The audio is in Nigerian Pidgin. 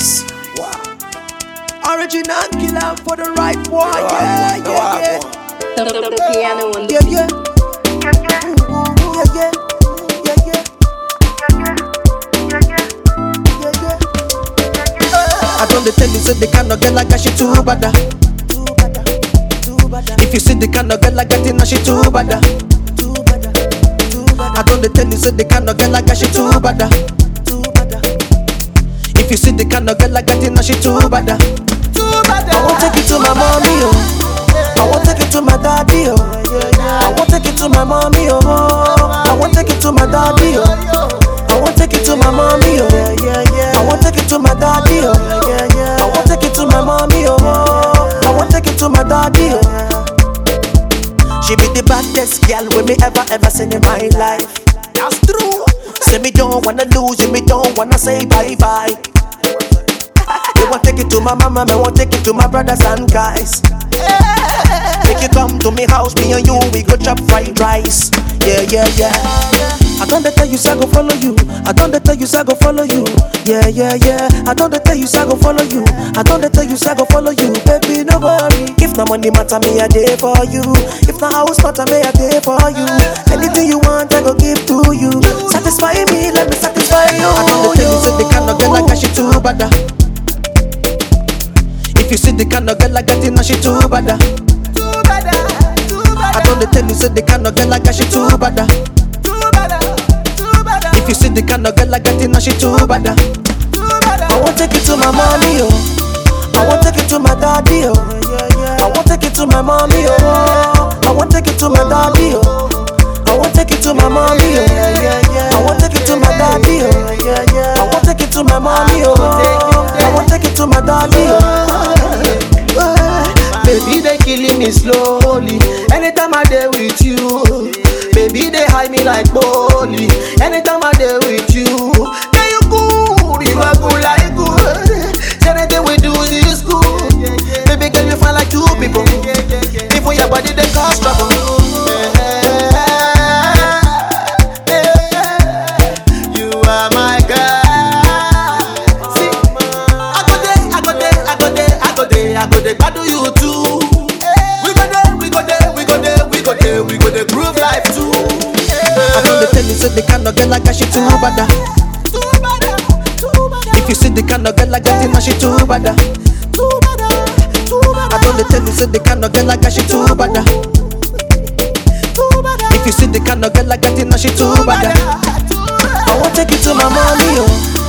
Nice. Wow. Original killer for the right one. Yeah, No, yeah, I yeah. want. The, the, the piano on the Yeah, yeah. Ooh, yeah, yeah. Yeah, yeah. Yeah, yeah. I don't dey tell you, say the kind of girl I got, she too bad. ah. If you see the kind of girl I got, you know she too bad. ah. I don't dey tell you, say the kind of girl I got, she too bad. ah. If you see the kind of girl I got, you know she too bad. ah. I won't take it to my mommy, oh. I won't take it to my daddy, oh. I won't take it to my mommy, oh. I won't take it to my daddy, oh. I won't take it to my mommy, oh. I won't take it to my daddy, oh. I won't take it to my mommy, oh. I won't take it to my daddy, oh. She be the baddest girl with me ever ever seen in my life. That's true. Say me don't wanna lose you, me don't wanna say bye bye. Me want take it to my mama, me want take it to my brothers and guys. Make you come to me house, me and you, we go chop fried rice. Yeah, yeah, yeah. I don't tell you, say I go follow you. I don't tell you, say I go follow you. Yeah, yeah, yeah. I don't tell you, say I go follow you. I don't tell you, say I go follow you. Baby, no worry. If no money matter, me a day for you. If no house matter, me a day for you. Anything you want, I go give to you. Satisfy me, let me satisfy you. I don't tell you, say the kind of girl like she too bad. ah. If you see the kind of girl I got, you know she too bad. ah. I don't tell you, say the kind of girl I got, she too bad. ah. If you see the kind of girl I got, you know she too bad. ah. I won't take it to my mommy, oh. I won't take it to my daddy, oh. I won't take it to my mommy, oh. I won't take it to my daddy, oh. I won't take it to my mommy, oh. I won't take it to my daddy, oh. I won't take it to my mommy, oh. I won't take it to my daddy, oh. Baby, they killing me slowly. Anytime I there with you, baby, they hide me like bully. Anytime I there with you, can you good? You are good like good. Say Anything we do is good. Baby, can you find like two people? Before your body they cause trouble. You are my girl. See, I go there, I go there, I go there, I go there, I go there, I do you too. We go there, we go there, we go there, we go there, we go there, groove life too. I don't tell you, say the kind of girl I got, she too bad. ah. If you see the kind of girl I got, you know she too bad. ah. I don't tell you, say the kind of girl I got, she too bad. ah. If you see the kind of girl I got, you know she too bad. ah. I won't take it to my mommy, oh.